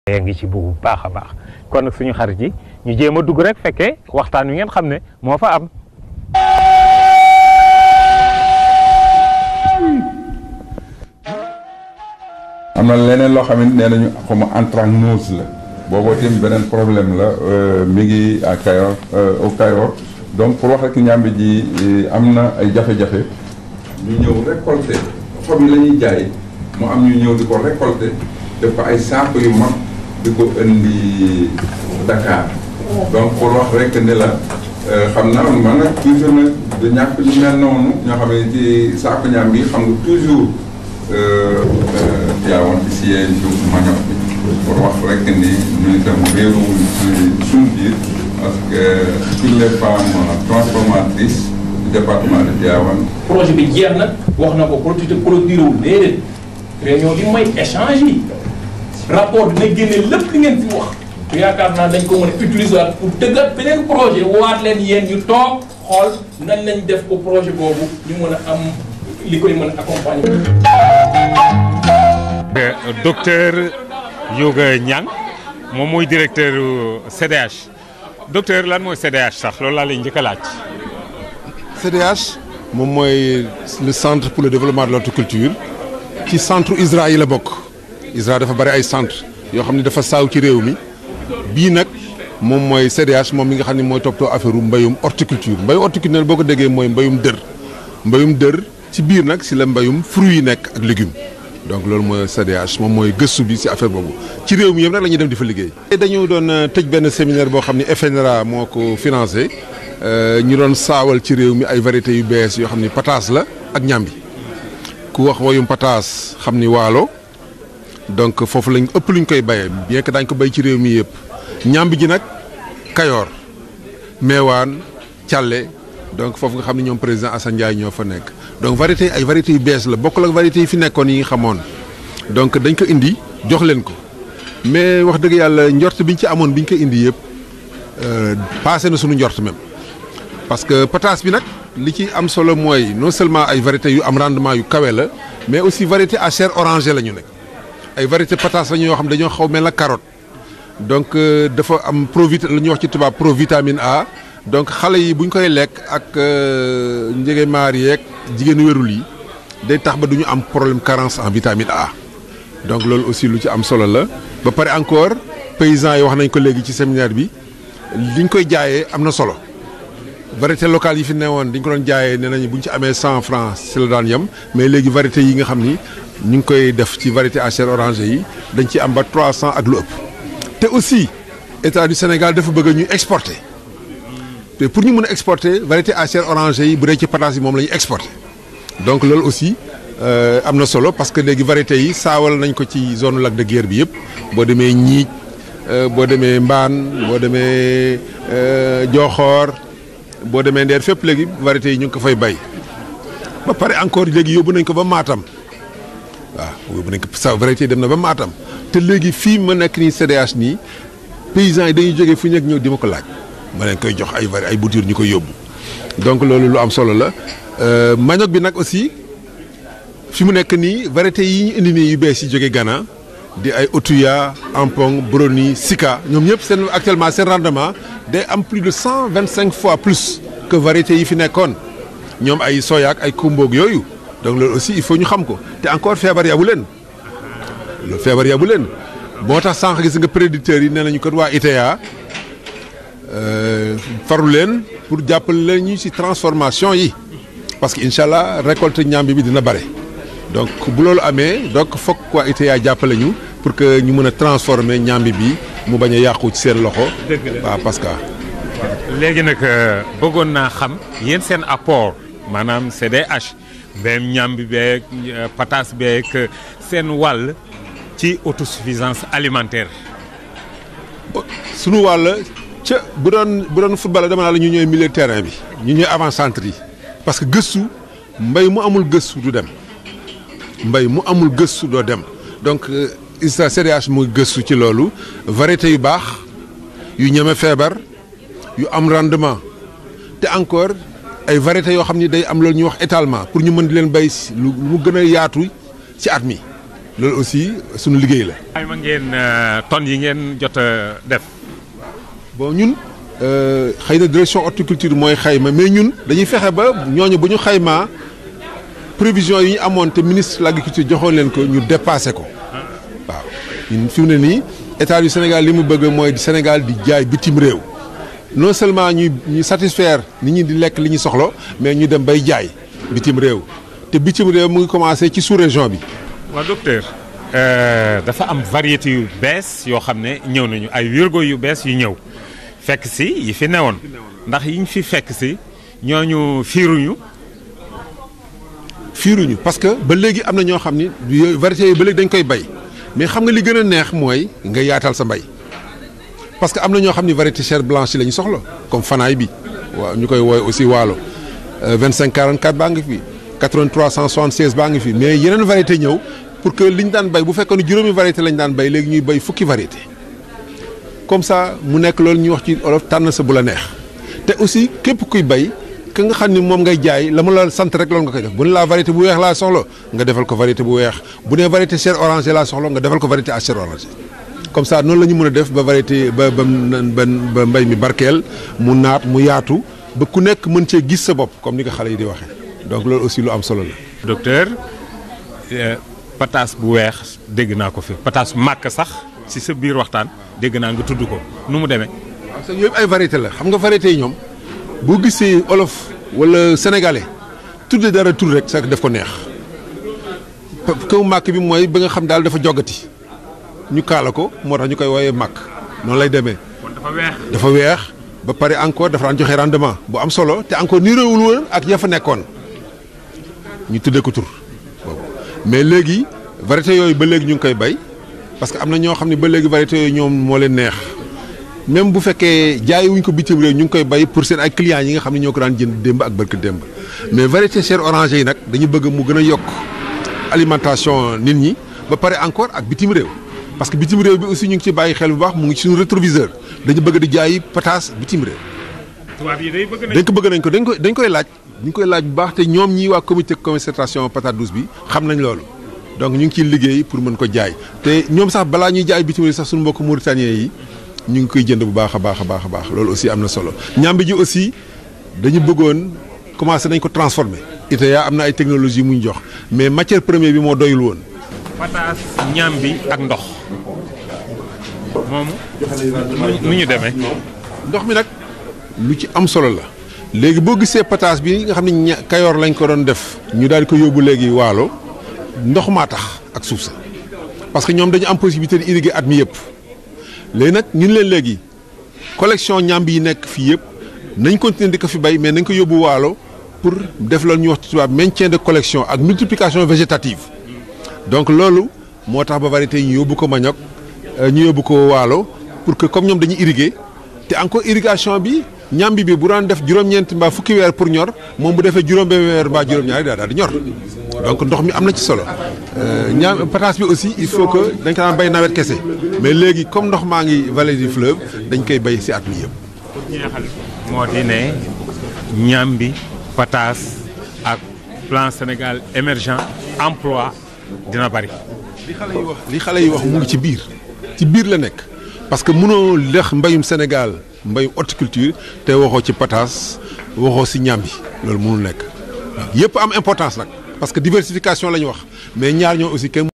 yaa ngi ci bu baax a baax kon nag suñu xarit yi ñu jéem a dugg rek fekkee waxtaan wi ngeen xam ne moo fa am. am na leneen loo xam ne nee nañu xaw anthracnose la booboo tamit beneen problème la mi ngi à Kayor au Kayor donc pour wax rek ñàmbi ji am na ay jafe-jafe ñu ñëw récolter xob yi la ñuy jaay mu am ñu ñëw di ko récolter def ko ay saako yu mag di ko indi Dakar donc pour wax rek ne la xam naa man nag toujours nag du ñàkk ñu mel noonu ñoo xam ne ci saako ñaam bi xam nga toujours jaawoon ci siège yu manioc bi pour wax rek ni ñu itam réeruwuñ ci suñu biir parce que toutes les femmes transformatrices du département de Tivaouane projet bi jeex na wax na ko producteur produire wul déedéet réunion bi mooy échange yi rapport dina génne lépp li ngeen fi wax te yaakaar naa dañ ko mën a utiliser waat pour tëggat beneen projet waat leen yéen ñu toog xool nan lañ def ko projet boobu ñu mën a am li koy mën a accompagner. docteur Yoga Niang moom mooy directeur CDH docteur lan mooy CDH sax loolu laa lay njëkk a laaj. CDH moom mooy le centre pour le développement de l'horticulture ci centre ISRA yi la bokk ISRA dafa bari ay centre yoo xam ne dafa saaw ci réew mi bii nag moom mooy CDH moom mi nga xam ne mooy toppatoo affaire u mbayum horticulture mbayum horticulture boo ko déggee mooy mbayum dër mbayum dër ci biir nag si la mbayum fruits yi nekk ak légumes donc loolu mooy CDH moom mooy gëstu bi si affaire boobu ci réew mi yëpp nag la ñuy dem di fa liggéey. dañu doon tëj benn séminaire boo xam ne FNRA moo ko financé ñu doon saawal ci réew mi ay variétés yu bees yoo xam ni pataas la ak ñambi ku wax woyum pataas xam ni waalo donc foofu lañ ëpp luñ koy bayee bien que daañ ko bay ci réew mi yëpp ñambi ji nag Kayoor Meewaan Càlle donc foofu nga xam ne ñoom président Assane Ndiaye ñoo fa nekk donc variété ay variétés yu bees la bokkul ak variétés yi fi nekkoon yi nga xamoon donc dañ ko indi jox leen ko mais wax dëgg yàlla njort biñ ci amoon biñ ko indi yëpp passé na suñu njort même parce que pataas bi nag li ci am solo mooy non seulement ay variétés yu am rendement yu kawe la mais aussi variété à chair orangée la ñu nekk ay variété pataas la ñu yoo xam dañoo xaw mel na carotte donc dafa am provit la ñuy wax ci tubaab provitamine A donc xale yi bu ñu koy lekk ak njëgemaar yeeg jigéenu wérul yi day tax ba du ñu am problème carence en vitamine A donc loolu aussi lu ci am solo la ba pare encore paysans yi wax nañ ko léegi ci séminaire bi liñ koy jaayee am na solo variété locale yi fi newoon dañ ko doon jaayee nee nañu bu ñu ci amee cent francs si la daan yem mais léegi variété yi nga xam ni ñu ngi koy def ci variété à chair orangée yi dañ ci am ba trois cent ak lu ëpp te aussi état du Sénégal dafa bëgg ñu exporter te pour ñu mën a exporter variété à chair orangée yi bu dee ci pataas yi moom la ñuy exporter donc loolu aussi am na solo parce que léegi variétés yi saawal nañ ko ci zone lac de Guiers bi yëpp boo demee Ñiij boo demee Mbaan boo demee Joxoor boo demee Ndeer fépp léegi variétés yi ñu ngi ko fay bay ba pare encore léegi yóbbu nañ ko ba Matam waaw yóbbu nañ ko sa variété yi dem na ba Matam te léegi fii ma nekk nii CDH nii paysans yi dañuy jógee fu ñu nekk ñëw di ma ko laaj ma leen koy jox ay vari ay bouture ñu koy yóbbu donc loolu lu am solo la manioc bi nag aussi fi mu nekk nii variétés yi ñu indi nii yu bees yi jógee Ghana di ay Otuya Ampong Broni Sika ñoom ñëpp seen actuellement seen rendement day am plus de cent vingt cinq fois plus que variétés yi fi nekkoon ñoom ay soyaak ay kumboog yooyu donc loolu aussi il faut ñu xam ko te encore feebar yabu leen loolu feebar yabu leen boo tax sànq gis nga préditeurs yi nee nañu kat waa ITA faru leen pour jàppale leen ñu ci transformation yi parce que incha allah récolte ñambi bi dina bare donc bu loolu amee donc foog waa ITA jàppale ñu pour que ñu mën a transformer ñambi bi mu bañ a yàqu ci seen loxo. dëgg la waaw parce que. léegi nag bëggoon naa xam yéen seen apport maanaam CDH mbéyum ñambi beeg pataas beeg seen wàll ci autosuffisance alimentaire. sunu wàll ca bu doon bu doon football dama naa la ñu ñooy milieu terrain bi ñu ñooy avant centre yi parce que gëstu mbay mu amul gëstu du dem mbay mu amul gëstu doo dem donc ISRA CDH muy gëstu ci loolu variété yu baax yu ñeme feebar yu am rendement te encore ay variétés yoo xam ni day am loolu ñuy wax étalement pour ñu mën di leen bay lu mu gën a yaatu ci at mi loolu aussi suñu liggéey la. ay ma ngeen tonnes yi ngeen jot a def. bon ñun xëy na direction horticulture mooy xayma mais ñun dañuy fexe ba ñooñu bu ñu xaymaa prévision yi ñu amoon te ministre de l'agriculture joxoon leen ko ñu dépassé ko waaw ñun fi mu ne nii état du Sénégal li mu bëgg mooy Sénégal di jaay bitim réew non seulement ñuy ñu satisfaire nit ñi di lekk li ñu soxla mais ñu dem bay jaay bitim réew te bitim réew mu ngi commencé ci sous-région bi. waaw docteur dafa am variété yu bees yoo xam ne ñëw nañu ay wirgo yu bees yu ñëw fekk si yi fi newoon ndax yiñ fi fekk si ñooñu fiiruñu. fiiruñu parce que ba léegi am na ñoo xam ni yooyu variétés yi ba léegi dañ koy bay mais xam nga li gën a neex mooy nga yaatal sa mbay parce que am na ñoo xam ni variété chair blanche yi la ñu soxla comme fanaay bi waaw ñu koy woowe aussi waalo 25 44 baa ngi fi 83 176 baa ngi fi mais yeneen variété ñëw pour que li ñu daan bay bu fekkoon ne juróomi variété lañ daan bay léegi ñuy bay fukki variété comme ça mu nekk loolu ñuy wax ci olof tànn sa bu la neex te aussi képp kuy bay ka nga xam ni moom ngay jaay la mu la sant rek loolu nga koy def bu ne laa variété bu weex laa soxla nga defal ko variété bu weex bu ne variété chair orangée laa soxla nga defal ko variété à chair orangée comme ça noonu la ñu mën a def ba variété ba ba ba mbay mi barkeel mu naat mu yaatu ba ku nekk mën cee gis sa bopp comme ni ko xale yi di waxee donc loolu aussi lu am solo la. docteur pataas bu weex dégg naa ko fi pataas màkk sax ci sa biir waxtaan dégg naa nga tudd ko nu mu demee. parce que yooyu ay variété la xam nga variété yi ñoom. boo gisee olof wala sénégalais tudde dara tur rek sax def ko neex kaw màkk bi mooy ba nga xam daal dafa jogati ñu kaala ko moo tax ñu koy woowee màkk noonu lay demee. kon dafa weex. dafa weex ba pare encore dafa daan joxe rendement bu am solo te encore niroowul woon ak ya fa nekkoon ñu tuddee ko tur boobu mais léegi variété yooyu ba léegi ñu ngi koy bay parce que am na ñoo xam ne ba léegi variété yooyu ñoom moo leen neex. même bu fekkee jaay wuñ ko bitim réew ñu ngi koy bay pour seen ay clients yi nga xam ne ñoo ko daan jënd démb ak barke démb mais variété chair orangée yi nag dañu bëgg mu gën a yokk alimentation nit ñi ba pare encore ak bitim réew parce que bitim réew bi aussi ñu ngi ci bàyyi xel bu baax mu ngi ci suñu rétroviseur dañu bëgg di jaay pataas bitim réew. tubaab yi day bëgg nañ dañ ko bëgg nañ ko dañ koy dañ koy laaj ñu ngi koy laaj bu baax te ñoom ñii waa comité concertation patate douce bi xam nañ loolu donc ñu ngi ciy liggéey pour mën ko jaay te ñoom sax balaa ñuy jaay bitim réew sax suñu mbokk mauritanien yi ñu ngi koy jënd bu baax a baax a baax a baax loolu aussi am na solo ñàmbi ji aussi dañu bëggoon commencé nañ ko transformer ITA am na ay technologie mu ñu jox mais matière première bi moo doyul woon. pataas ñàmbi ak ndox moom nu ñu demee. ndox mi nag lu ci am solo la léegi boo gisee pataas bi nga xam ne ña kayoor lañ ko doon def ñu daal di ko yóbbu léegi waalo ndox maa tax ak suuf sa parce que ñoom dañu am possibilité di irriguer at mi yëpp. léegi nag ñun leen léegi collection ñambi yi nekk fii yëpp nañ continuer di ko fi bay mais nañ ko yóbbu waalo pour def loolu ñuy wax ci tubaab maintien de collection ak multiplication végétative donc loolu moo tax ba variété yi ñu yóbbu ko Manioc ñu yóbbu ko waalo pour que comme ñoom dañuy irriguer te encore irrigation bi ñambi bi bu daan def juróom-ñeent mbaa fukki weer pour ñor moom bu defee juróom-benn weer mbaa juróom-ñaari daal daal di ñor donc ndox mi am na ci solo ñaam pataas bi aussi il faut que dañ ko daan bay nawet kese mais léegi comme ndox maa ngi vallée du fleuve dañ koy bay ci at mi yëpp. jeexal moo di ne ñambi pataas ak plan Sénégal émergent emploi dina bari. li xale yi wax li xale yi wax mu ngi ci biir ci biir la nekk parce que mënoo lex mbayum Sénégal mbayum horticulture te waxoo ci pataas waxoo ci ñambi loolu mënul nekk waaw yëpp am importance nag. parce que diversification la ñu wax mais ñaar ñoo aussi kenn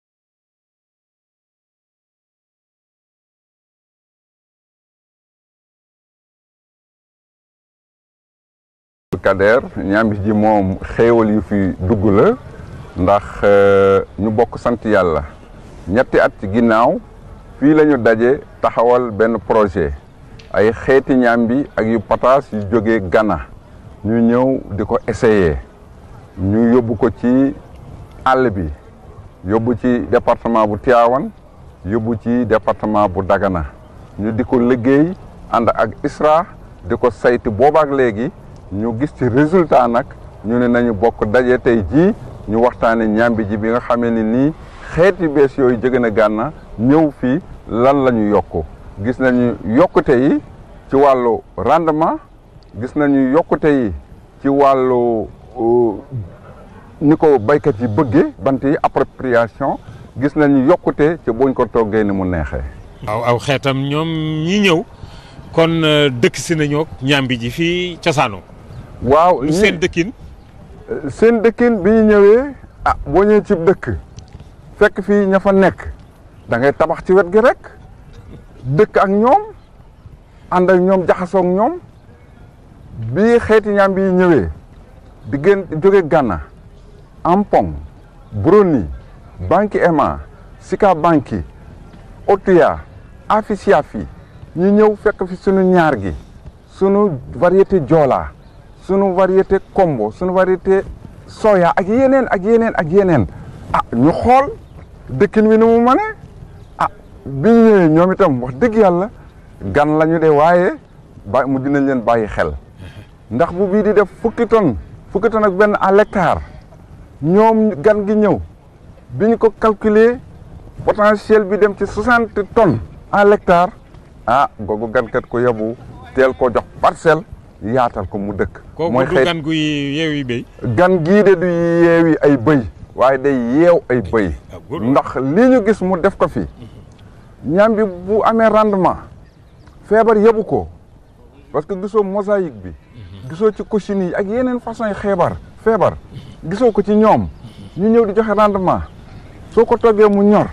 Kader ñambi ji moom xéewal yu fi dugg la ndax ñu bokk sant yàlla ñetti at ci ginnaaw fii la ñu daje taxawal benn projet ay xeeti ñambi ak yu pataas yu jógee Ghana ñu ñëw di ko essayer ñu yóbbu ko ci àll bi yóbbu ci département bu Tivaouane yóbbu ci département bu Dagana ñu di ko liggéey ànd ak ISRA di ko saytu boobaak léegi ñu gis ci résultat nag ñu ne nañu bokk daje tey jii ñu waxtaane ñambi ji bi nga xamee ni nii xeeti bees yooyu jóge na Gànna ñëw fii lan la ñu yokk gis nañu yokkute yi ci wàllu rendement gis nañu yokkute yi ci wàllu ni ko baykat yi bëggee bant yi appropriation gis nañu yokkute ci buñ ko toggee ni mu neexee. waaw aw xeetam ñoom ñi ñëw kon dëkk si nañoo ñambi ji fii cosaano waaw lu seen dëkkin seen dëkkin bi ñu ñëwee ah boo ñëwee ci dëkk fekk fii ña fa nekk da ngay tabax ci wet gi rek dëkk ak ñoom ànd ak ñoom jaxasoo ak ñoom bii xeeti ñambi yi ñëwee di gën jóge Ghana Ampong Broni Banki Ema Sika Banki Otuya Afisiafi ñu ñëw fekk fi sunu ñaar gi sunu variété Joola sunu variété Kombo sunu variété soya ak yeneen ak yeneen ak yeneen ah ñu xool dëkkin wi ni mu mane ah bi ñu ñëwee ñoom itam wax dëgg yàlla gan lañu de waaye ba mu dinañ leen bàyyi xel ndax bu bii di def fukki tonne fukki tonne ak benn à l'hectare ñoom gan gi ñëw bi ñu ko calculer potentiel bi dem ci soixante tonnes à l'hectare ah googu gankat ko yabu teel ko jox parcelle yaatal ko mu dëkk. mooy du gan gu yeewi béy. gan gii de du yeewi ay bëy waaye day yeew ay bëy ndax lii ñu gis mu def ko fi ñam bi bu amee rendement feebar yebu ko parce que gisoo mosaïque bi gisoo ci cochine yi ak yeneen façon yi xeebar feebar gisoo ko ci ñoom ñu ñëw di joxe rendement soo ko toggee mu ñor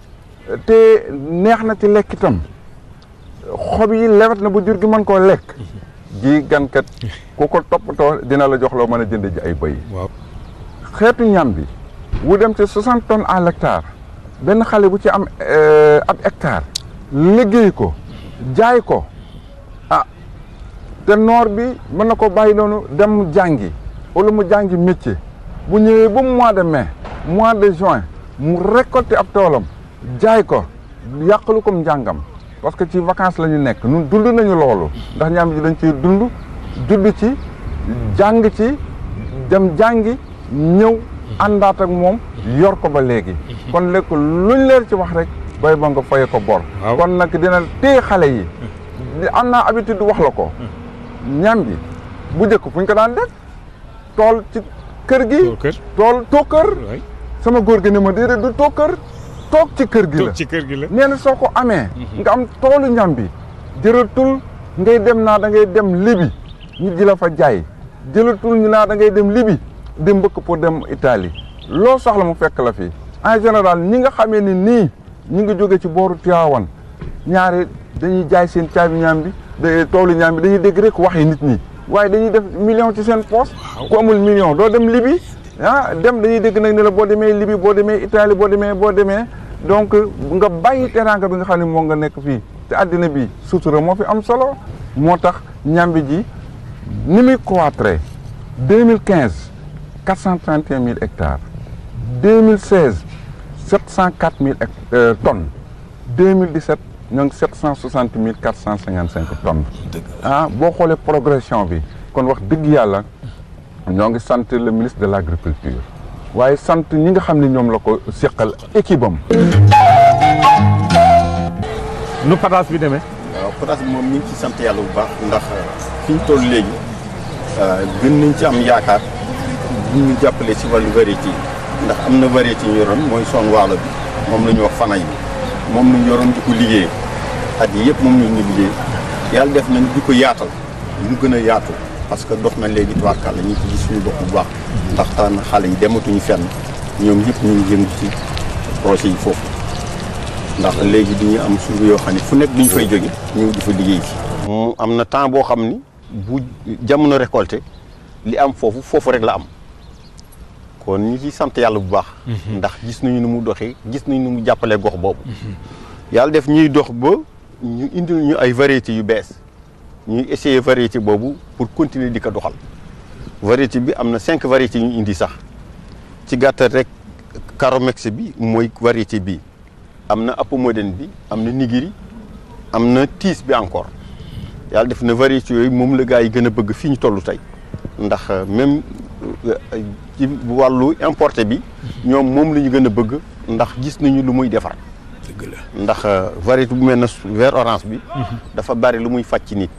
te neex na ci lekk itam xob yi lewet na bu jur gi mën koo lekk ji gankat ku ko toppatoo dina la jox loo mën a jënd ji ay bëy waaw xeetu ñam bi wu dem ci soixante tonnes à l'hectare benn xale bu ci am ab hectare liggéey ko jaay ko ah te noor bi mën na ko bàyyi noonu dem jàngi wala mu jàngi métier bu ñëwee ba mois de mai mois de juin mu récolter ab toolam jaay ko yàqalu ko njàngam parce que ci vacances la ñu nekk ñun dund nañu loolu ndax ñaam ji dañ ciy dund judd ci jàng ci dem jàngi ñëw àndaat ak moom yor ko ba léegi kon lekk luñ leer ci wax rek bay ba nga faye ko bor kon nag dina téye xale yi am naa habitude wax la ko ñam bi bu njëkk fu ñu ko daan def tool ci kër gi tool tookër sama góor gi ne ma déedéet du tookër toog ci kër gi la ci kër gi la nee na soo ko amee nga am toolu ñam bi jëratul ngay dem naa da ngay dem libi ñu ji la fa jaay jëlatul ñu naa da ngay dem libi di mbëkk pour dem Italie loo soxla mu fekk la fi en général ñi nga xamee ni nii ñi ngi jóge ci booru Tivaouane ñaari dañuy jaay seen caabi ñaam bi da toolu ñaam bi dañuy dégg rek waxi nit ñi waaye dañuy def million ci seen poche ku amul million doo dem libi ah dem dañuy dégg nag ne la boo demee libi boo demee Italie boo demee boo demee donc nga bàyyi teraanga bi nga xam ne moo nga nekk fii te àddina bi sutura moo fi am solo moo tax ñambi ji ni muy croître 2015 431 000 hectares 2016 704 000 tonnes 2017 ñoo ngi 760 455 tonnes ah boo xoolee progression bi kon wax dëgg yàlla ñoo ngi sant le ministre de l' agriculture waaye sant ñi nga xam ne ñoom la ko seqal équipe am. nu pataas bi demee. waaw pataas bi moom ñu ngi ci sant yàlla bu baax ndax fi ñu toll léegi gën nañ ci am yaakaar bu ñu jàppale si wàllu variété yi ndax am na variété ñu yoroon mooy son waalo bi moom la ñu wax fanay bi moom la ñu yoroon di ko liggéey at yi yëpp moom la ñu liggéey yàlla def nañ di ko yaatal mu gën a yaatu parce que dox na léegi tubaarkàlla ñu ngi ci gis suñu bopp bu baax ndax taan xale yi dematuñu fenn ñoom ñëpp ñu ngi yëngu ci projet yi foofu ndax léegi dañuy am suuf yoo xam ne fu nekk duñ fay jóge ñëw di fa liggéey ci mu am na temps boo xam ni bu jamono récolté li am foofu foofu rek la am kon ñu ci sant yàlla bu baax ndax gis nañu nu mu doxee gis nañu nu mu jàppalee gox boobu yàlla def ñuy dox ba ñu indil ñu ay variétés yu bees ñuy essayer variété boobu pour continuer di ko doxal variété bi am na cinq variétés yu ñu indi sax ci gàttal rek Caromex bi mooy variété bii am na Apomodène bi am na Nigiri am na tiis bi encore yàlla def na variété yooyu moom la gars yi gën a bëgg fii ñu toll tey ndax même ci wàllu importé bi ñoom moom la ñu gën a bëgg ndax gis nañu lu muy defar. dëgg la ndax variété bu mel na vert orange bi. dafa bari lu muy faj ci nit.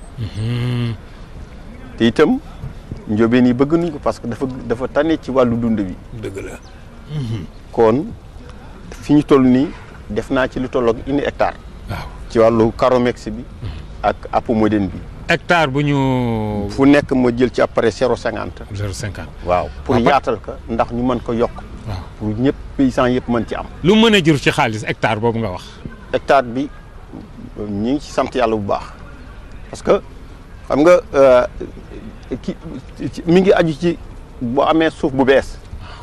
te itam njóobeen yi bëgg nañ ko parce que dafa dafa tane ci wàllu dund bi. dëgg la. kon fi ñu toll nii def naa ci lu tolloog une hectare waaw ci wàllu caromex bi ak apomodène bi hectare bu ñu. fu nekk ma jël ci après zéro cinquante 0,50 waaw pour Ah, ba- yaatal ko ndax ñu mën ko yokk waaw pour ñëpp paysans yëpp mën ci am lu mën a jur ci xaalis hectare boobu nga wax. hectare bi ñi ngi ci sant yàlla bu baax parce que xam nga euh, ki ci- mi ngi aju ci boo amee suuf bu bees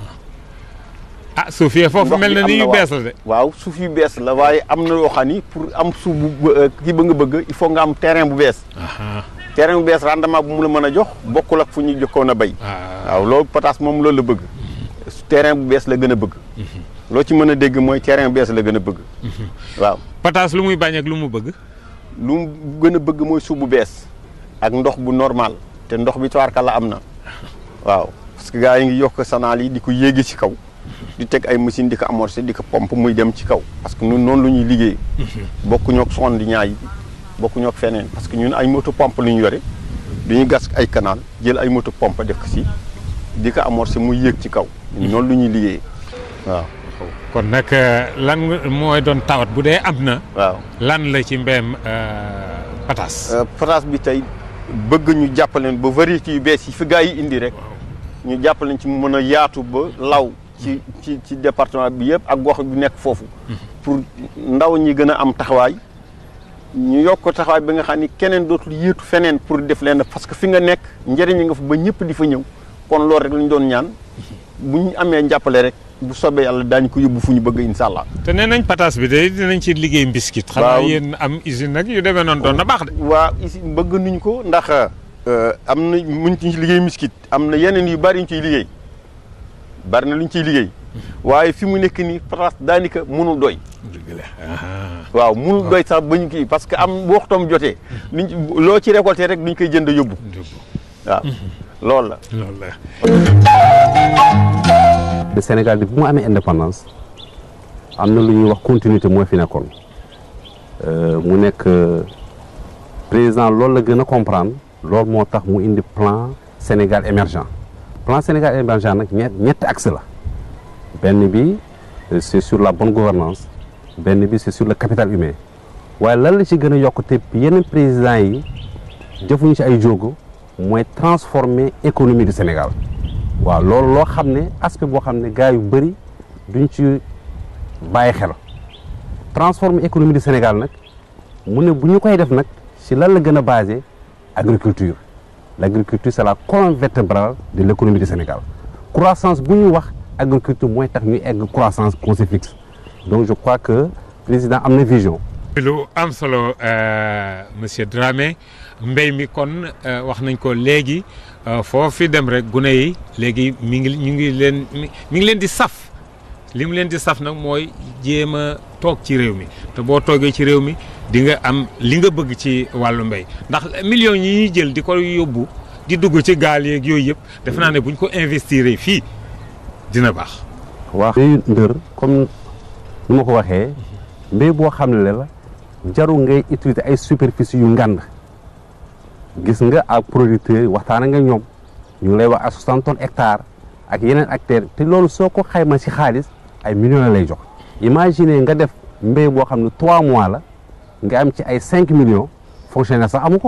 ah suuf yee foofu ndox mel bi na am ni yu waaw. bees la de. waaw suuf yu bees la waaye am na loo xam ni pour am suuf bu euh, kii ba nga bëgg il faut nga am terrain bu bees Aha. terrain bu bees rendement bu mu la mën a jox bokkul ak fu ñu jokkoon a béy Ah. waaw loolu pataas moom loolu la bëgg terrain bu bees la gën a bëgg loo ci mën a dégg mooy terrain bu bees la gën a bëgg waaw pataas lu muy bañ ak lu mu bëgg. lu mu gën a bëgg mooy suuf bu bees ak ndox bu normal te ndox bi tubaarkàlla am na waaw parce que gars yi ngi yokk sanaal yi di ko yéegi ci kaw di teg ay machine di ko amorcer di ko pompe muy dem ci kaw parce que ñun noonu lu ñuy liggéey bokkuñoo ak sonde di ñaay bi bokkuñoo ak feneen parce que ñun ay moto pompe lu ñu yore du ñu gas ay canal jël ay moto pompe def ko si di ko amorcer muy yéeg ci kaw ñun noonu lu ñuy liggéey waaw kon nag euh, lan nga- mooy doon tawat bu dee am na. waaw lan la ci mbéyam euh, pataas. Euh, pataas bi tey bëgg ñu jàppaleen ba variété yu bees yi fi gars yi indi rek ñu jàppaleen ci mu mën a yaatu ba law ci ci ci département bi yëpp ak gox bi nekk foofu pour ndaw ñi gën a am taxawaay ñu yokk ko taxawaay bi nga xam ni keneen dootul yéetu feneen pour def leen parce que fi nga nekk njëriñ nga fa ba ñëpp di fa ñëw kon loolu rek la ñu doon ñaan bu ñu amee njàppale rek bu soobee yàlla daañu ko yóbbu fu ñu bëgg incha allah. te nee nañ pataas bi de dinañ ci liggéey mbiskit. xanaa Waaw. yéen am usine nag yu demee noonu doon na baax de. waa ici bëgg nuñ ko ndax am na muñ ci liggéey miskit am na yeneen yu bari ñu ciy liggéey bari na lu ñu ciy liggéey waaye fi mu nekk nii pataas daanaka mënul doy dëgg la. ah. waaw mënul doy sax ba ñu kii parce que am bu waxtoom jotee luñ ci loo ci récolté rek duñ koy jënd yóbbu waaw loolu la loolu la. le Sénégal bi bu mu amee indépendance am na lu ñuy wax continuité mooy fi nekkoon Euh, mu nekk euh, président loolu la gën a comprendre loolu moo tax mu indi plan Sénégal émergent plan Sénégal émergent nag ñett ñetti axe la benn bi euh, c'est sur la bonne gouvernance benn bi c'est sur le capital humain waaye lan la ci gën a yokk te yeneen présidents yi jëfuñu ci ay jógo mooy transformer économie du Sénégal waaw loolu loo xam ne aspect boo xam ne gars yu bëri duñ ci bàyyi xel transformer économie du Sénégal nag mu ne bu ñu koy def nag ci lan la gën a basé agriculture l' agriculture c' est la colonne vertébrale de l' économie du Sénégal croissance bu ñu wax agriculture mooy tax ñu egg croissance conseil fixe donc je crois que président am na vision lu am solo euh, monsieur Dramé mbéy mi kon euh, wax nañ ko léegi euh, foo fi dem rek gune yi léegi mi ngi ñu ngi leen mi mi ngi leen di saf li mu leen di saf nag mooy jéem a toog ci réew mi te boo toogee ci réew mi di nga am li nga bëgg ci wàllu mbéy ndax millions yi ñuy jël di ko yóbbu di dugg ci gaal yeeg yooyu yëpp defe naa ne buñ ko investir fii dina baax. waa mbéyu ndër comme ni ma ko waxee mbéy boo xam ne la jarul ngay utiliser ay superficie yu ngand gis nga ak producteurs yi waxtaan nga ñoom ñu ngi lay wax à 60 tonnes hectares ak yeneen acteurs te loolu soo ko xayma ci xaalis ay millions la lay jox imagine nga def mbéy boo xam ne 3 mois la nga am ci ay 5 millions fonctionnaire sax amu ko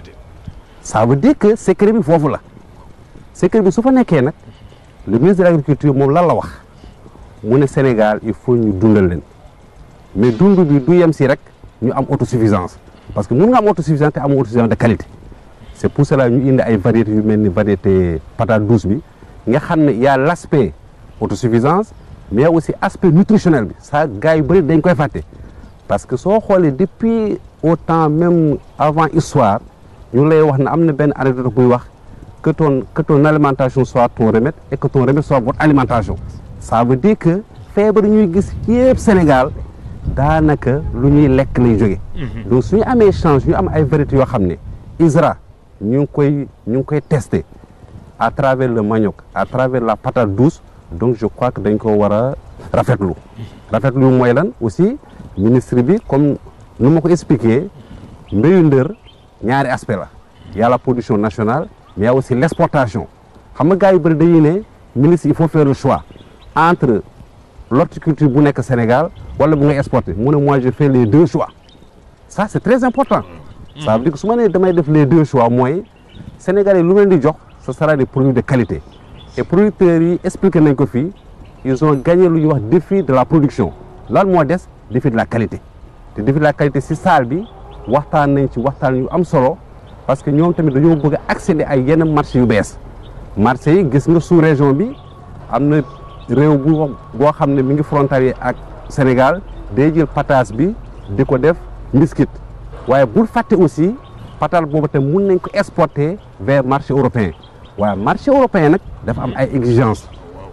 ça veut dire que secret bi foofu la secret bi su fa nekkee nag le ministre de l' agriculture moom lan la wax mu ne Sénégal il faut ñu dundal leen mais dund bi du yem si rek ñu am autosuffisance parce que mun nga am autosuffisance te amoo autosuffisance de qualité c' est pour cela ñu indi ay variétés yu mel ni variété patate douce bi nga xam ne y a l' aspect autosuffisance mais aussi aspect nutritionnel bi ça gars yu bëri dañ koy fàtte parce que soo xoolee depuis au temps même avant histoire ñu lay wax ne am na benn anecdote buy wax que ton que ton alimentation soit ton remède et que ton remède soit votre alimentation ça veut dire que feebar ñuy gis yëpp Sénégal daanaka lu ñuy lekk lay jóge donc suñu amee change ñu am ay variétés yoo xam ne ISRA ñu ngi koy ñu ngi koy testé à travers le manioc à travers la patate douce donc je crois que dañ ko war a rafetlu rafetlu mooy lan aussi ministre bi comme nu ma ko expliqué mbéyu ndër ñaari aspect la y a la production nationale mais y a aussi l' exportation xam nga gars yu bëri dañuy ne ministre il faut faire le choix entre l'horticulture bu nekk Sénégal wala bu ngay exporter mu ne moi je fais les deux choix ça c'est très important ça veut dire que su ma nee damay def les deux choix mooy Sénégalais lu leen di jox ce sera des produits de qualité et producteurs yi expliqué nañ ko fii ils ont gagné lu ñuy wax défi de la production lan moo des défi de la qualité te défi de la qualité si salle bi waxtaan nañ ci waxtaan yu am solo parce que ñoom tamit dañoo bëgg a accéder ay yenn marché yu bees marché yi gis nga sous région bi am na réew bu boo xam ne mi ngi frontalier ak Sénégal day jël pataas bi di ko def mbiskit waaye bul fàtte aussi patal boobu te mun nañ ko exporter vers marché européen waaye marché européen nag dafa am ay exigences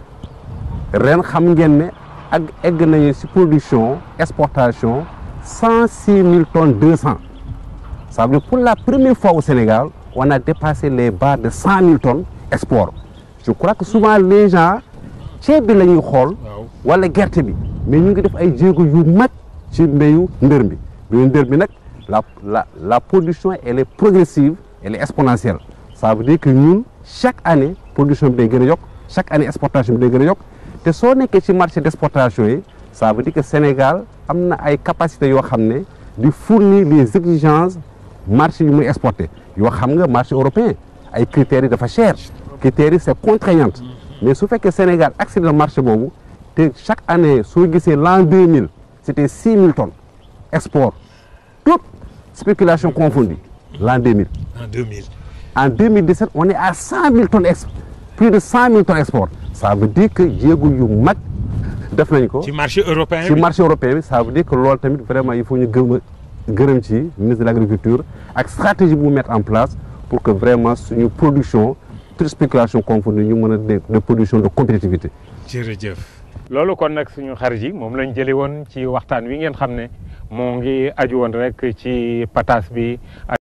ren xam ngeen ne ak egg nañu ci production exportation cent six mille tonnes deux cent ça veut dire pour la première fois au Sénégal on a dépassé les barres de cent mille tonnes export je crois que souvent les gens ceeb bi la ñuy xool wala gerte bi mais ñu ngi def ay jéego yu mag ci mbéyu ndër bi mbéyu ndër bi nag la la la production elle est progressive elle est exponentielle ça veut dire que ñun chaque année production bi day gën a yokk chaque année exportation bi day gën a yokk te soo nekkee ci marché d'exportation yi ça veut dire que Sénégal am na ay capacités yoo xam ne di fournir les exigences marché yu muy exporté yoo xam nga marché européen ay critères yi dafa cher critères yi c'est contraignant mais su fekkee Sénégal accède na marché boobu te chaque année soo gisee l'an 2000 c'était 6 000 tonnes export toute spéculation confondue l'an 2000 en 2000. en 2017 on est à 100 000 tonnes export plus de 100 000 tonnes export ça veut dire que jéego yu mag def nañ ko ci marché européen ci bi marché européen bi ça veut dire que loolu tamit vraiment il faut ñu gëm gërëm ci ministre de l'agriculture ak stratégie bu mu mettre en place pour que vraiment suñu production toute spéculation confondue ñu mën a de de production de compétitivité jërëjëf. loolu kon nag suñu xarit yi moom lañ jëlee woon ci waxtaan wi ngeen xam ne moo ngi aju woon rek ci pataas bi.